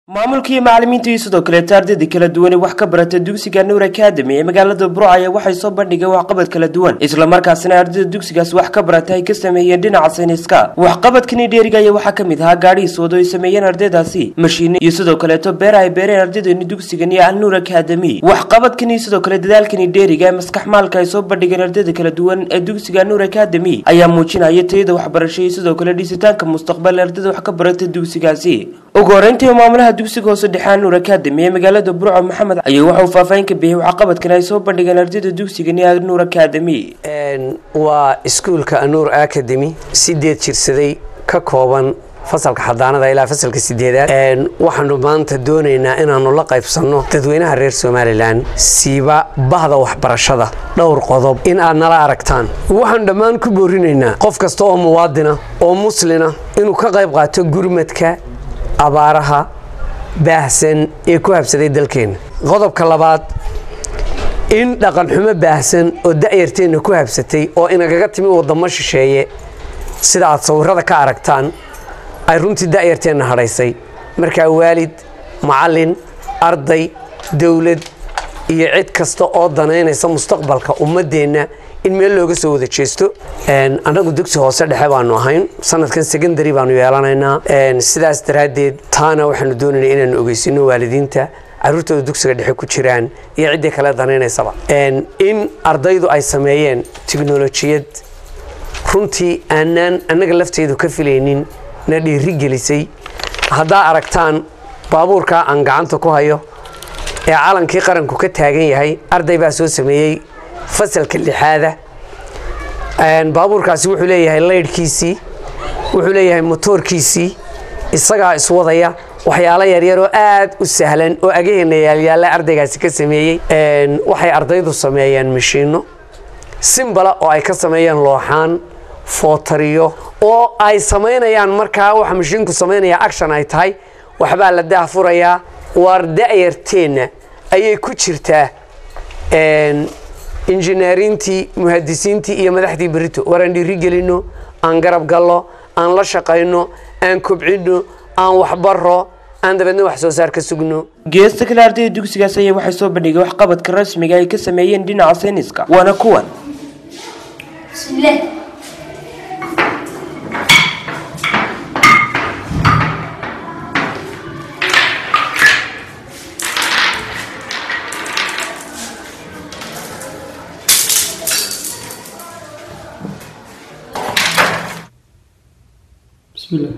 maamulka iyo macalimiinta iyo sidoo kaleeto ardayda kala duwan ee wax ka barata dugsiga nuur academy ee magaalada burco ayaa waxay soo bandhigeen waxqabad kala duwan islamarkaasina ardayda dugsigaas wax ka barata ay ka sameeyeen dhinaca sayniska waxqabadkani dheeriga ayaa waxaa kamid ahaa gaadhihiis wado ay sameeyeen ardaydaasi mashiine iyo sidoo kaleeto beera ay beereen ardaydani dugsigani alnuur academy waxqabadkani iyo sidoo kale dadaalkani dheeriga ee maskax maalka ay soo bandhigeen ardayda kala duwan ee dugsiga nuur academy ayaa muujinaya tayada waxbarasho iyo sidoo kale dhisitaanka mustaqbal ee ardayda wax ka barata dugsigaasi ugu horeyntii maamulaha dugsiga hoose dhexaan nuur academy ee magaalada burco maxamed ayaa waxa uu faahfaahin ka bixiyay waxqabadkan ay soo bandhigeen ardayda dugsigani nuur academy waa iskuulka anuur academy sideed jirsaday ka kooban fasalka xadaanada ilaa fasalka sideedaad waxaanu maanta doonaynaa inaanu la qaybsanno dadweynaha reer somalilan siiba bahda waxbarashada dhowr qodob in aad nala aragtaan waxaanu dhammaan ku boorinaynaa qof kasta oo muwaadina oo muslina inuu ka qayb qaato gurmadka abaaraha baahsan ee ku habsaday dalkeenna qodobka labaad in dhaqanxumo baahsan oo da'yarteenna ku habsatay oo inagaga timi wadamo shisheeye sida aad sawirada ka aragtaan ay runtii da'yarteenna hadhaysay markaa waalid macallin arday dowlad iyo cid kasta oo danaynaysa mustaqbalka ummaddeenna in meel looga soo wada jeesto annagu dugsi hoose dhexe baanu ahayn sanadkan secondary baanu yeelanaynaa sidaas daraaddeed taana waxaanu doonaynaa inaanu ogeysino waalidiinta caruurtooda dugsiga dhexe ku jiraan iyo ciddii kale danaynaysaba in ardaydu ay sameeyeen tiknolojiyad runtii aanaan annaga lafteedu ka filaynin na dhiiri gelisay haddaa aragtaan baabuurkaa aan gacanta ku hayo ee calankii qaranku ka taagan yahay arday baa soo sameeyey fasalka lixaada baabuurkaasi wuxuu leeyahay laydhkiisii wuxuu leeyahay motoorkiisii isagaa iswadaya waxyaalo yaryar oo aad u sahlan oo agaheena yaalyaalla ardaygaasi ka sameeyey waxay ardaydu sameeyeen mashiinno simbala oo ay ka sameeyeen looxaan footariyo oo ay samaynayaan markaa waxa mashiinku samaynaya action ay tahay waxbaa la daahfurayaa waar da'yarteenna ayay ku jirtaa injineerintii muhadisiintii iyo madaxdii berito waraan dhiiri gelinno aan garab gallo aan la shaqayno aan kobcinno aan waxbaro aan dabeedna wax soo saar ka sugno geesta kale ardayda dugsigaas ayaa waxay soo bandhigeen waxqabadka rasmiga ay ka sameeyeen dhinaca sayniska waana kuwan بسم الله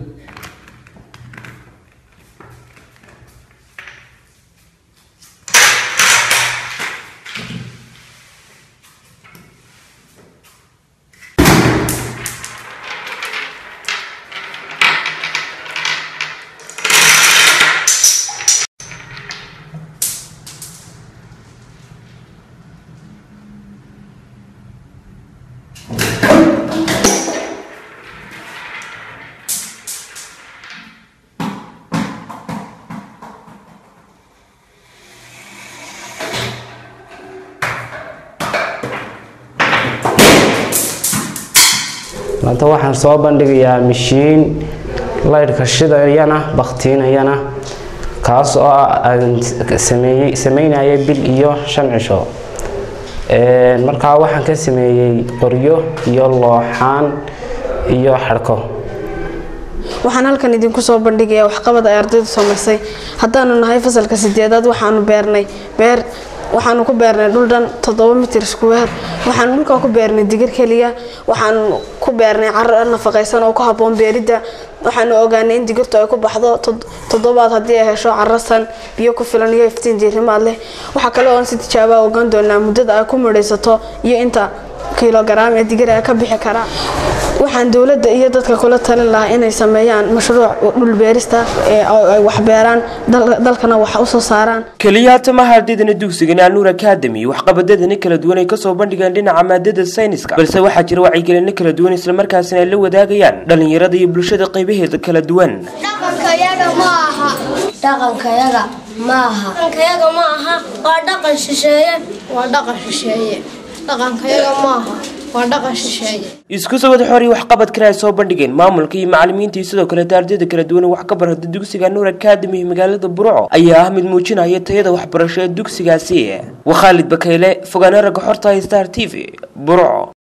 maanta waxaan soo bandhigayaa mashiin laydhka shidayana baktiinayana kaas oo sameynaya bil iyo shan cisho markaa waxaan ka sameeyey qoryo iyo looxaan iyo xadhko waxaan halkan idinku soo bandhigayaa waxqabad ay ardaydu samaysay haddaanu nahay fasalka sideedaad waxaanu beernay beer waxaanu ku beernay dhul dhan toddoba mitir iskuweer waxaanu dhulkaa ku beernay digir keliya waxaanu ku beernay caro nafaqaysan oo ku habboon beeridda waxaanu ogaanay in digirtu ay ku baxdo toddobaad haddii ay hesho carasan biyo ku filan iyo iftiin diirimaad leh waxaa kale oon si tijaabaa ogaan doonaa muddada ay ku midhaysato iyo inta kilogaraam ee digir ay ka bixi karaa waxaan dowladda iyo dadka kula talin lahaa inay sameeyaan mashruuc dhul beerista ay wax beeraan dalkana wax u soo saaraan keliya hatamaha ardaydana dugsigani alnuur academy waxqabadadani kala duwan ay kasoo bandhigeen dhinaca maadada sayniska balse waxaa jira wacyigelino kala duwan islamarkaasina ay la wadaagayaan dhalinyarada iyo bulshada qaybaheeda kala duwan dhaqankayaga ma aha dhaqankayaga ma aha dhaqankayaga ma aha waa dhaqan shisheeye waa dhaqan shisheeye dhaqankayaga ma aha waa dhaqan shisheeye isku soo wada xoriya waxqabadkana ay soo bandhigeen maamulka iyo macalimiinta iyo sidoo kaleeta ardayda kala duwan ee wax ka barata dugsiga nuur academy ee magaalada burco ayaa ah mid muujinaya tayada waxbarasho ee dugsigaasi waa khaalid bakayle fogaana ragga xorta star t v burco